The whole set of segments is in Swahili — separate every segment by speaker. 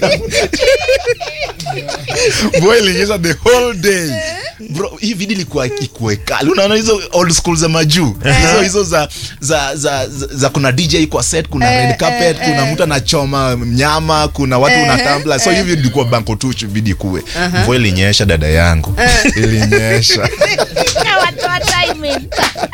Speaker 1: mvua ilinyesha the whole day bro hii video ilikuwa ikuwe kali unaona hizo old school za majuu hizo hizo za za, za za za kuna dj kwa set kuna
Speaker 2: Eh,
Speaker 1: red carpet
Speaker 2: eh,
Speaker 1: kuna
Speaker 2: eh.
Speaker 1: mtu anachoma nyama kuna watu
Speaker 2: Eh,
Speaker 1: unatambla so hivyo ilikuwa banko tuch video kuwe mvua ilinyesha dada yangu ilinyesha
Speaker 2: Watoa timing.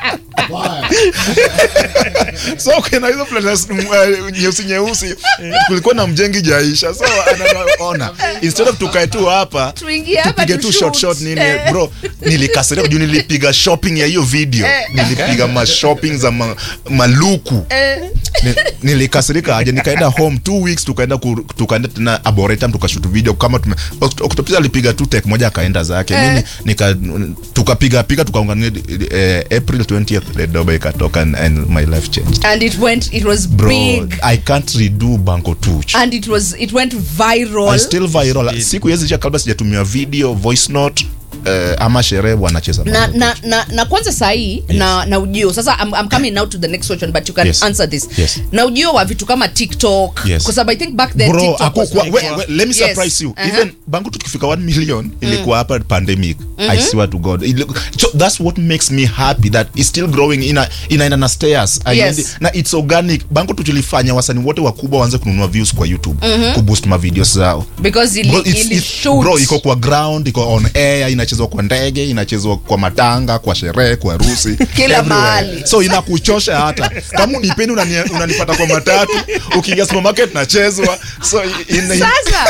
Speaker 1: so kuna hizo places mm, uh, nyeusi nyeusi kulikuwa na mjengi jaisha so anaona instead of tukae tu hapa
Speaker 2: Tuingie hapa
Speaker 1: tupige
Speaker 2: tu
Speaker 1: tu short
Speaker 2: shoot.
Speaker 1: short nini
Speaker 2: Eh.
Speaker 1: bro nilikasirika juu nilipiga shopping ya hiyo video
Speaker 2: Eh.
Speaker 1: nilipiga ma shopping za ma, maluku
Speaker 2: Eh,
Speaker 1: Ni- nilikasirika aje nikaenda home two weeks tukaenda ku- tukaenda tena arboretum tukashoot video kama tume Oct- Octopus alipiga tu take moja akaenda zake
Speaker 2: Eh.
Speaker 1: mimi nika tukapiga piga tukaungania eh, April 20th the doba ikatoka and, and my life changed
Speaker 2: and it went it was
Speaker 1: bro
Speaker 2: big
Speaker 1: I can't redo Banco Tuch
Speaker 2: and it was it went viral
Speaker 1: I still viral siku hizi cha kabla sijatumia video voice note eh, ama sherehe wanacheza
Speaker 2: na,
Speaker 1: Banco
Speaker 2: na, na, na kwanza sahii na, na ujio sasa I'm, I'm coming now to the next question but you can
Speaker 1: Yes.
Speaker 2: answer this
Speaker 1: Yes.
Speaker 2: na ujio wa vitu kama tiktok
Speaker 1: Yes.
Speaker 2: because I think back then
Speaker 1: bro
Speaker 2: TikTok was
Speaker 1: akukwa,
Speaker 2: like
Speaker 1: we,
Speaker 2: that.
Speaker 1: we, let me
Speaker 2: Yes.
Speaker 1: surprise you
Speaker 2: Uh-huh.
Speaker 1: even bangu tukifika 1 million ilikuwa hapa pandemic i swear to god It look- so that's what makes me happy that it's still growing ina inaenda na stairs I
Speaker 2: Yes.
Speaker 1: need- na it's organic bangu tulifanya wasanii wote wakubwa waanze kununua views kwa youtube kuboost ma videos zao
Speaker 2: because ili,
Speaker 1: Bro, it's-
Speaker 2: ili
Speaker 1: it's-
Speaker 2: shoot.
Speaker 1: bro, iko kwa ground iko on air inachezwa kwa ndege inachezwa kwa matanga kwa sherehe kwa harusi
Speaker 2: Kila
Speaker 1: everywhere.
Speaker 2: mahali.
Speaker 1: so inakuchosha hata kama unipendi unani- unanipata kwa matatu ukiingia supermarket nachezwa so in, in,
Speaker 2: sasa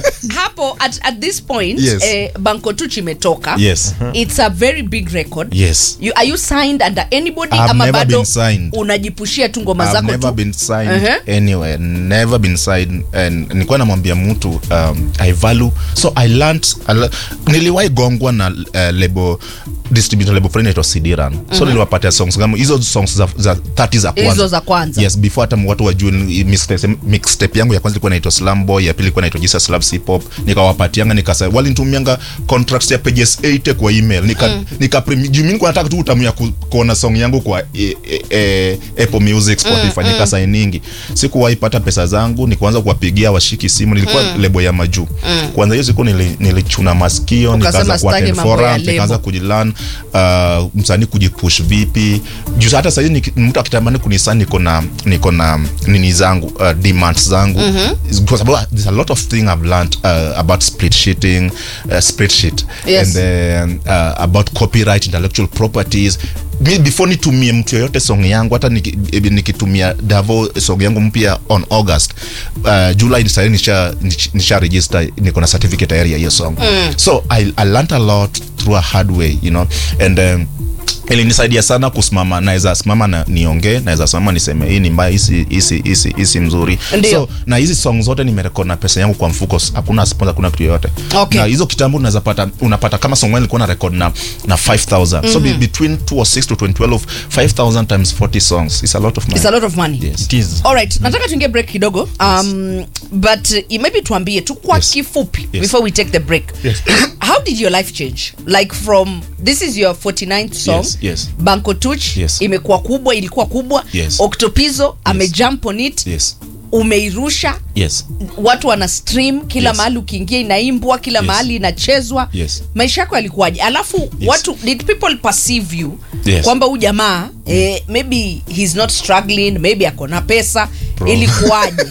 Speaker 2: hapo at, at this point
Speaker 1: Yes.
Speaker 2: eh, banko tuch imetoka
Speaker 1: Yes.
Speaker 2: it's a very big record
Speaker 1: Yes.
Speaker 2: you, are you signed under anybody
Speaker 1: I've
Speaker 2: ama
Speaker 1: never
Speaker 2: bado
Speaker 1: been signed.
Speaker 2: unajipushia tu ngoma
Speaker 1: I've
Speaker 2: zako
Speaker 1: never
Speaker 2: tu
Speaker 1: been signed
Speaker 2: Uh-huh.
Speaker 1: anywhere never been signed and nilikuwa namwambia mtu um, i value so i learned I le- niliwahi gongwa na uh, lebo distributor lebo friend inaitwa Sidiran so niliwapatia songs kama hizo songs za, za 30 za kwanza
Speaker 2: hizo za kwanza
Speaker 1: yes before hata watu wajue ni- mixtape mixtape yangu ya kwanza ilikuwa inaitwa Slum Boy ya pili ilikuwa inaitwa Jesus Loves Hip Hop nikawapatianga nikasa walinitumianga contracts ya pages 8 kwa email nika mm. nika premi- juu mimi nilikuwa nataka tu utamu ya ku, kuona song yangu kwa e, e, e, Apple Music Spotify mm, nikasainingi sikuwahi pata pesa zangu nikaanza kuwapigia washiki simu nilikuwa mm. lebo ya majuu mm. kwanza hiyo siku nili, nilichuna masikio
Speaker 2: Ukasema
Speaker 1: nikaanza
Speaker 2: sitaki
Speaker 1: kuattend
Speaker 2: mambo ya
Speaker 1: forums
Speaker 2: lebo.
Speaker 1: nikaanza kujilan uh, msanii kujipush vipi juu hata sahii niki- mtu akitamani kunisa niko na niko na nini zangu uh, demands zangu mm-hmm. kwa sababu there's a lot of thing I've learned uh, about split sheeting uh, spreadsheet
Speaker 2: Yes.
Speaker 1: and then uh, about copyright intellectual properties mi before nitumie mtu yoyote song yangu hata niki- eh, nikitumia davo song yangu mpya on august uh, july sahii nisha, nisha, nisha register niko na certificate tayari ya hiyo song mm. so I, i learned a lot through a hard way you know and um, ilinisaidia sana kusimama naweza simama na niongee naweza simama niseme hii ni mbaya hisi hisi hisi hisi mzuri
Speaker 2: Ndio.
Speaker 1: so na hizi song zote nimerekod na pesa yangu kwa mfuko s- hakuna sponsor hakuna kitu yoyote
Speaker 2: Okay.
Speaker 1: na hizo kitambo unaweza pata unapata kama song moja nilikuwa na record na na 5000 so be, between 206 to 2012 5000 times 40 songs is a lot of money
Speaker 2: It's a lot of money
Speaker 1: yes
Speaker 3: It is.
Speaker 2: alright nataka tuingie break kidogo um, but uh, maybe tuambie tu kwa
Speaker 1: Yes.
Speaker 2: kifupi
Speaker 1: Yes.
Speaker 2: before we take the break
Speaker 1: Yes.
Speaker 2: how did your life change like from this is your 49th song
Speaker 1: Yes, yes.
Speaker 2: banko tuch
Speaker 1: Yes.
Speaker 2: imekuwa kubwa ilikuwa kubwa
Speaker 1: Yes.
Speaker 2: octopizo amejump on it
Speaker 1: yes
Speaker 2: umeirusha
Speaker 1: yes
Speaker 2: watu wana stream kila
Speaker 1: Yes.
Speaker 2: mahali ukiingia inaimbwa kila
Speaker 1: Yes.
Speaker 2: mahali inachezwa
Speaker 1: Yes.
Speaker 2: maisha yako yalikuwaje alafu watu did people perceive you
Speaker 1: Yes.
Speaker 2: kwamba huyu jamaa eh, maybe he's not struggling maybe ako na pesa
Speaker 1: Bro.
Speaker 2: ilikuwaje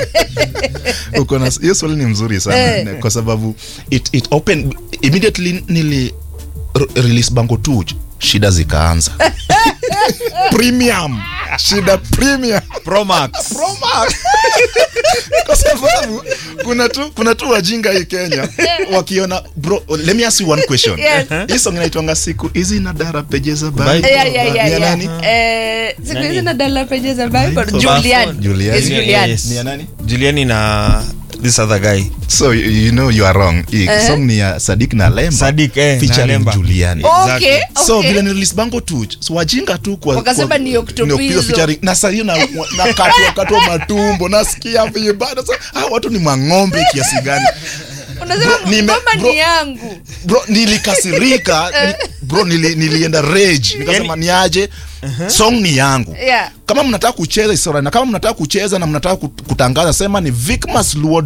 Speaker 1: uko na hiyo swali ni mzuri sana
Speaker 2: Eh.
Speaker 1: kwa sababu it, it open immediately nili re- release bango tu shida zikaanza premium shida premium
Speaker 3: Promax.
Speaker 1: Promax. kwa sababu kuna tu kuna tu wajinga hii Kenya wakiona bro let me ask you one question
Speaker 2: Yes.
Speaker 1: hii song inaitwanga siku hizi na dara peje za
Speaker 3: Bible.
Speaker 1: Bible.
Speaker 2: Yeah, yeah, yeah,
Speaker 1: Ni ya
Speaker 2: yeah.
Speaker 1: nani
Speaker 2: Eh, siku hizi
Speaker 3: Nani?
Speaker 2: na dala peje za Bible.
Speaker 3: So
Speaker 2: Julian.
Speaker 3: fast
Speaker 1: Julian.
Speaker 2: It's
Speaker 1: Yeah,
Speaker 2: Julian.
Speaker 3: yes.
Speaker 1: Ni ya nani
Speaker 3: Juliani na this other guy
Speaker 1: so you, you know you are wrong hii song ni ya Sadik na Lemba
Speaker 3: Sadik, eh, na
Speaker 1: featuring
Speaker 3: Lemba.
Speaker 1: Juliani
Speaker 2: Okay,
Speaker 3: Exactly.
Speaker 1: so
Speaker 2: okay.
Speaker 1: vile ni release bango tu so wajinga tu kwa
Speaker 2: Wakasema
Speaker 1: kwa-
Speaker 2: ni Octopizzo.
Speaker 1: Octopizzo featuring- na sasa hiyo na na katwa katwa matumbo nasikia vibaya sasa ah watu ni mang'ombe kiasi gani
Speaker 2: Unasema
Speaker 1: Bro, nime-
Speaker 2: ngoma
Speaker 1: bro-
Speaker 2: ni yangu
Speaker 1: bro nilikasirika ni, bro nili, nilienda rage nikasema niaje song ni yangu
Speaker 2: Yeah.
Speaker 1: kama mnataka kucheza isora na kama mnataka kucheza na mnataka kut- kutangaza sema ni Vicmas Luo